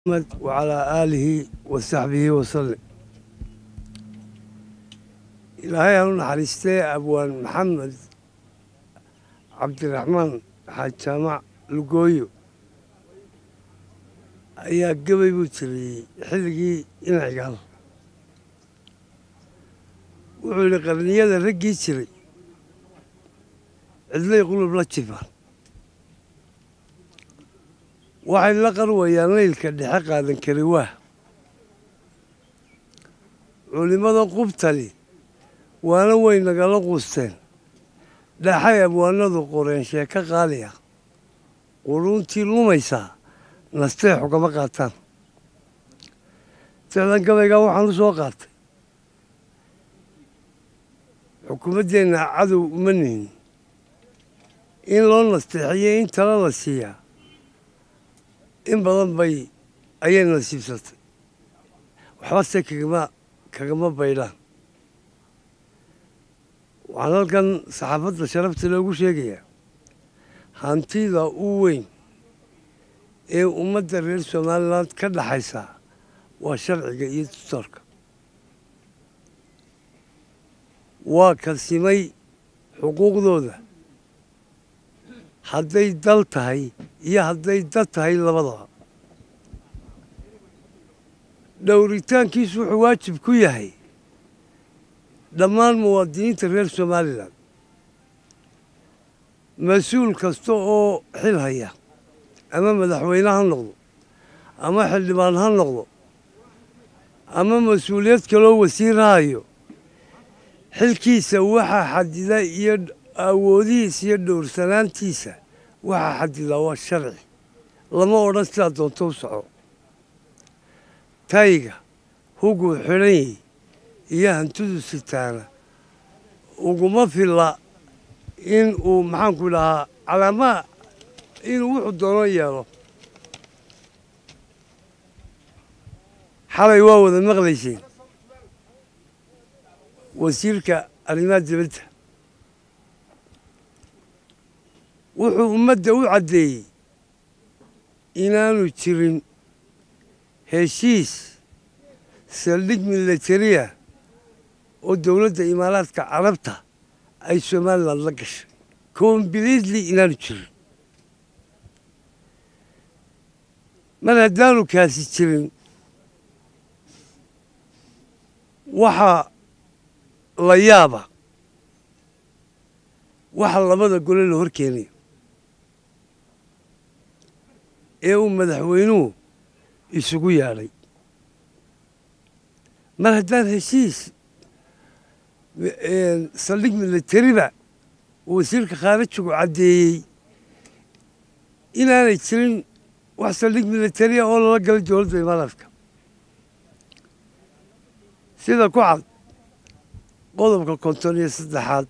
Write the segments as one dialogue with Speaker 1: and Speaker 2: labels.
Speaker 1: wacalaa aalihi wa saxbihi wasallim ilaahay aan u naxariistee abwaan maxamed cabdiraxmaan xaaj jaamac lugooyo ayaa gebay buu tiriyey xilligii inacigaal wuxuu yidhi qarniyada raggii jiray cidlay qulub la jifaan waxay la qarwayaan leylka dhexe qaadan kari waah culimmada qubtali waana way nagala quusteen dhaxay abwaanadu qoreen sheeko qaali ah quruuntii lumaysaa nastee xugama qaataan ficlan gabaygaa waxaan u soo qaatay xukuumaddeenna cadow uma nihin in loo nasteexiyo in tala la siiyaa in badan bay ayay nasiibsatay waxbase kagama kagama baydhaan waxaan halkan saxaafadda sharafta loogu sheegayaa hantida u weyn ee ummadda reer somalilan ka dhaxaysa waa sharciga iyo tutorka waa kalsimay xuquuqdooda hadday dal tahay iyo hadday dad tahay labadaba dhowritaankiisu wuxuu waajib ku yahay dhammaan muwaadiniinta reer somalilan mas-uul kasta oo xil haya ama madaxweyne ha noqdo ama xildhibaan ha noqdo ama mas-uuliyad kaloo wasiir ha hayo xilkiisa waxaa xadida iyo awoodihiisa iyo dhowrsanaantiisa waxaa xadidaa waa sharci lama odhan sidaa doonto u soco tayga huguu xidhan yahi iyo hantidu sitaana uguma filla in uu maxaanku dhahaa calaamaha inuu wuxuu doono yeelo xalay waa wada maqlayseen wasiirka arrimaha dibadda wuxuu ummadda u caddeeyey inaanu jirin heshiis saldhig milatariya oo dowladda imaaraadka carabta ay somalilan la gashay kombiletli inaanu jirin mar haddaanu kaasi jirin waxaa la yaaba waxa labada gole la hor keenayo ee uu madaxweynuhu isugu yaadhay mar haddaan heshiis saldhig milatariba uu wasiirka khaarijigu caddeeyey inaanay jirin wax saldhig milatariya oo lala galay dowladda imaaraadka sida ku cad qodobka konton iyo saddexaad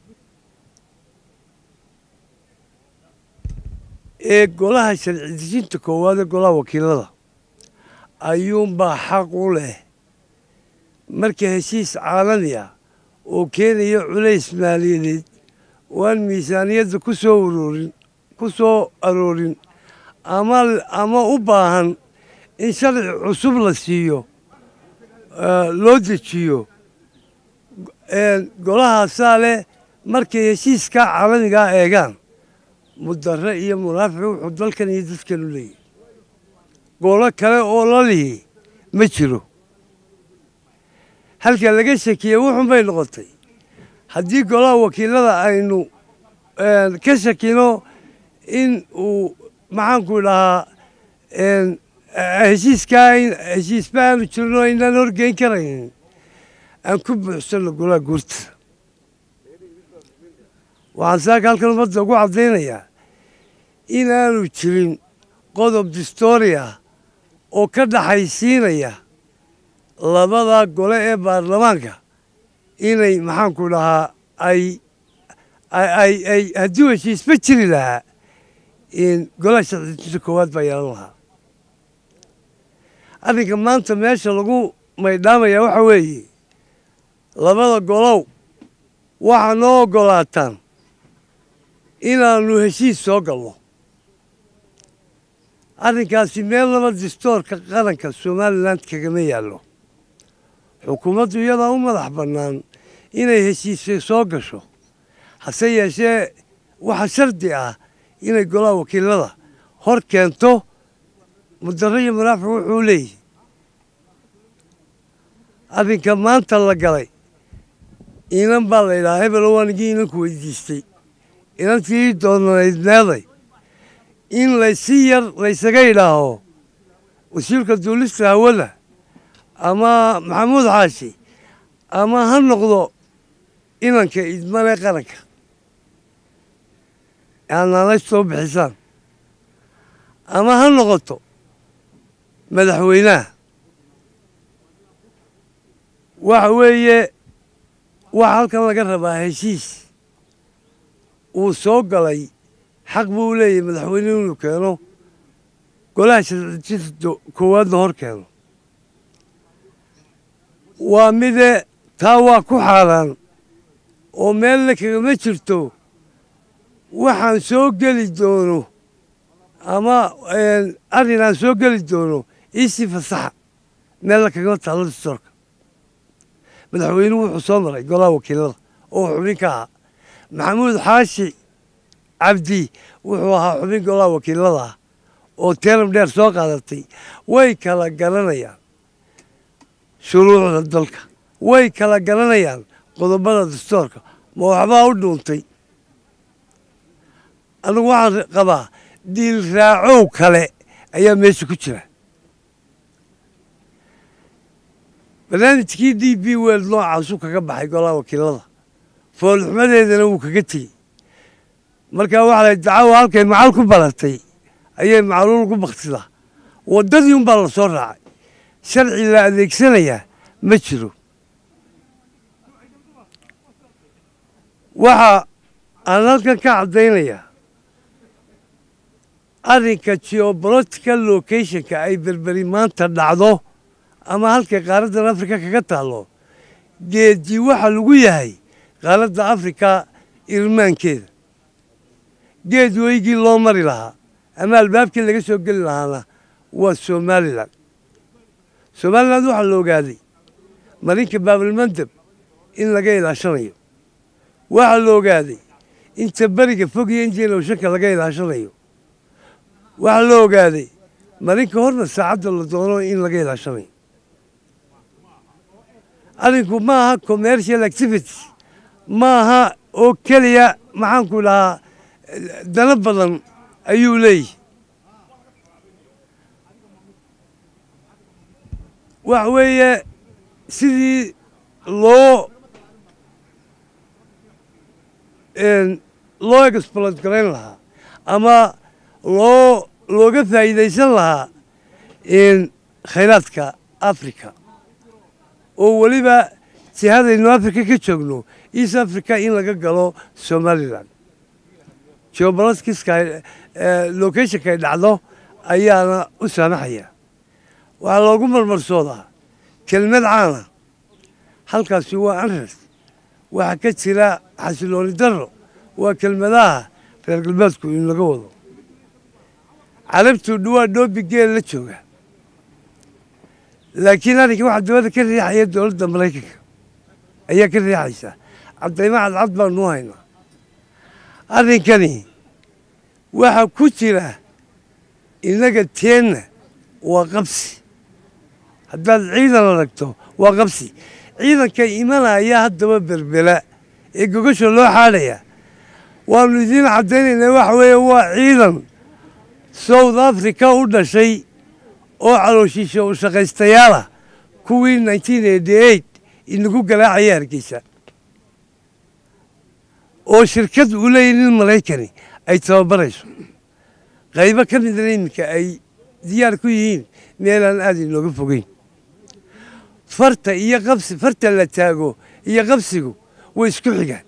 Speaker 1: ee golaha sharci dejinta koowaad ee golaha wakiilada ayuunbaa xaq u leh marka heshiis caalami ah oo keenaya culays maaliyadeed oo aan miisaaniyadda ku soo uroorin ku soo aroorin ama ama u baahan in sharci cusub la siiyo loo dejiyo golahaasaa leh markay heshiiskaa caalamigaa eegaan mudare iyo munaafic wuxuu dalkan iyo dadkan u leeyahy golo kale oo la lihi ma jiro halka laga shakiyey wuxun bay noqotay haddii golaha wakiilada aynu ka shakino in uu maxaanku dhahaa heshiiskaa heshiisba aanu jirno aynaan horgeyn karaynin aan ku buuxsanno golaha guurta waxaan saaka halkan ummadda ugu caddaynayaa inaanu jirin qodob distoria oo ka dhaxaysiinaya labada gole ee baarlamaanka inay maxaanku dhahaa ay ay ay haddii heshiisba jiri lahaa golaha sharcidinta koowaad baa yeelan lahaa arrinka maanta meesha lagu maydhaamaya waxa weeye labada golow waxaa noo oggolaataan inaannu heshiis soo galno arrinkaasi meel laba distoorka qaranka somalilan kagama yaallo xukuumaddu iyadaa u madax bannaan inay heshiisay soo gasho hase yeeshee waxaa shardi ah inay golaha wakiilada hor keento mudaro iyo munaafiq wuxuu leeyahy arrinka maanta la galay inan baa la yidhahaa hebelo waanigii inanku weydiistay inantii doonanayd meeday in laysi yar laysaga yidhaaho wasiirka duulista hawada ama maxamuud xaashi ama ha noqdo inanka idmane qaranka aanaalay soo bixisaan ama ha noqoto madaxweynaha waxa weeye waxa halkan laga rabaa heshiis uu soo galay xaq buu leeyahay madaxweyne inuu keeno golaha sharcijinta koowaadna hor keeno waa mide taa waa ku xaaraan oo meelna kagama jirto waxaan soo geli doono ama arrin aan soo geli doono iisii fasaxa meelna kagama taalo distoorka madaxweynuhu wuxuu soo maray golaha wakiilada oo xubin ka ahaa maxamuud xaashi cabdi wuxuu ahaa xubin golaha wakiilada ah oo teeram dheer soo qaadatay way kala garanayaan shuruucda dalka way kala garanayaan qodobada dastoorka ma waxbaa u dhuuntay anigu waxaan qabaa diil raacow kale ayaa meesha ku jira barnaamijkii d b weld noocaasuu kaga baxay golaha wakiilada foolxumadeedana wuu kaga tegey markaa waxa la dacawa halkay macal ku baratay ayay macluul ku baktidaa waddadii unbaa la soo raacay sharci la adeegsanayaa ma jiro waxa aan halkan ka caddaynayaa arrinka geobolitical locationka ay berberi maanta dhacdo ama halkay qaaraddan africa kaga taallo geedii waxa lagu yahay qaaradda afrika irmaankeeda geed weygii loo mari lahaa ama albaabkii laga soo geli lahaana waa somalilan somalilan waxaa la ogaaday marinka baabalmandab in laga ilaashanayo waxaa la ogaaday inta beriga fog iyo injiina ushanka laga ilaashanayo waxaa la ogaaday marinka horna saacadda la doono in laga ilaashanayo arrinku ma aha commercial activities ma aha oo keliya maxaanku dhahaa dano badan ayuu leeyahy waxa weeye sidii loo loo explod garayn lahaa ama loo looga faa'iidaysan lahaa khayraadka africa oo weliba jihadaynu africa ka joogno east africa in laga galo somalilan geobolitiska locationka ay dhacdo ayaana u saamaxaya waxaa loogu marmarsoodaa kelmad caana halkaasi waa anres waxaa ka jira xasilooni darro waa kelmadaha reer galbeedku in laga wado carabtu dhawaa dhoobi geel la jooga laakiin arrinka waxaa dabada ka riixaya dowladda maraykanka ayaa ka riixaysa caddaymo cadcad baanu haynaa arrinkani waxaa ku jira innaga teenna waa qabsi haddaad ciidan aragto waa qabsi ciidanka imanaya haddaba berbera ee gogasha loo xaadhaya waanu idiin caddaynaynaa waxa weeye waa ciidan south africa u dhashay oo calooshiisha u shaqaystayaalah kuwii nineteen eighty eight inagu garaacaya hargeysa oo shirkad uu leeyahy nin maraykani ay tababarayso qaybo ka midna iminka ay diyaar ku yihiin meelaan aada inooga fogeyn farta iyo qabsi farta la taago iyo qabsigu way isku xigaan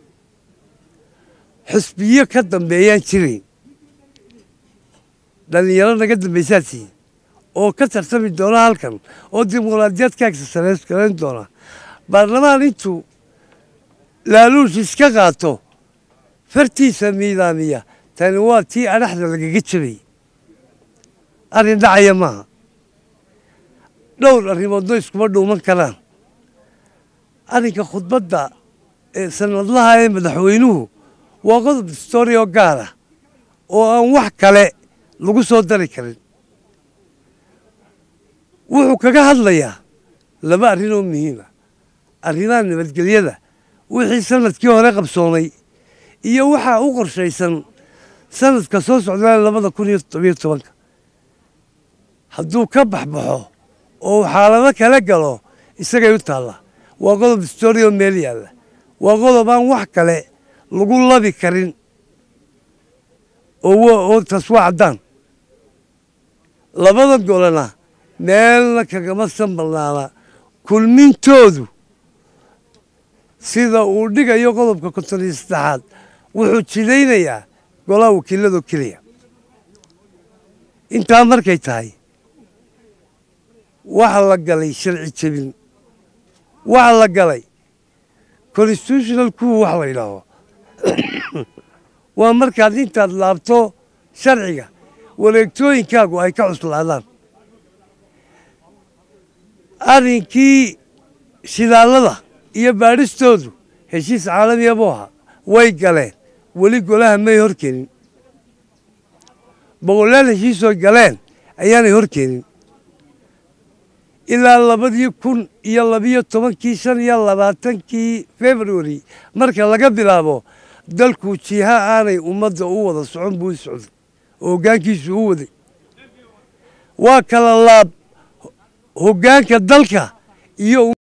Speaker 1: xusbiyo ka dambeeyaan jirayn dhallinyaro naga dambaysaad tihiin oo ka tartami doona halkan oo dimuqraadiyad ka egsasareys garayn doona baarlamaan intuu laaluush iska qaato fartiisa miidaamiya tani waa tii adhaxda lagaga jabayy arrin dhacaya maaha dhowr arrimoodno iskuma dhuuman karaan arrinka khudbadda ee sanadlaha ee madaxweynuhu waa qodob story oo gaar ah oo aan wax kale lagu soo dari karin wuxuu kaga hadlayaa laba arrin oo muhiima arrimaha nabadgelyada wixii sanadkii hore qabsoomay iyo waxaa u qorshaysan sanadka soo socdaa labada kun iyo todobiyo tobanka hadduu ka baxbaxo oo xaalado kala galo isagay u taalla waa qodob story oo meel yaalla waa qodob aan wax kale lagu labi karin oo taas waa caddaan labada golena meelna kagama sanbalnaana kulmintoodu sida uu dhigayo qodobka konton iyo saddexaad wuxuu jidaynayaa golaha wakiiladoo keliya intaa markay tahay waxa la galay sharci jebin waxa la galay constitutional kuwa wax la yidhaaho waa markaad intaad laabto sharciga wareegtooyinkaagu ay ka cuslaadaan arrinkii shidaallada iyo baadhistoodu heshiis caalamiya buu ahaa way galeen weli golaha may hor keenin boqolaal heshiisoo galeen ayaanay hor keenin ilaa labadii kun iyo labiyo tobankii shan iyo labaatankii february marka laga bilaabo dalku jiha aanay ummadda u wada socon buu socday oo hoggaankiisu u waday waa kala laab hoggaanka dalka iyo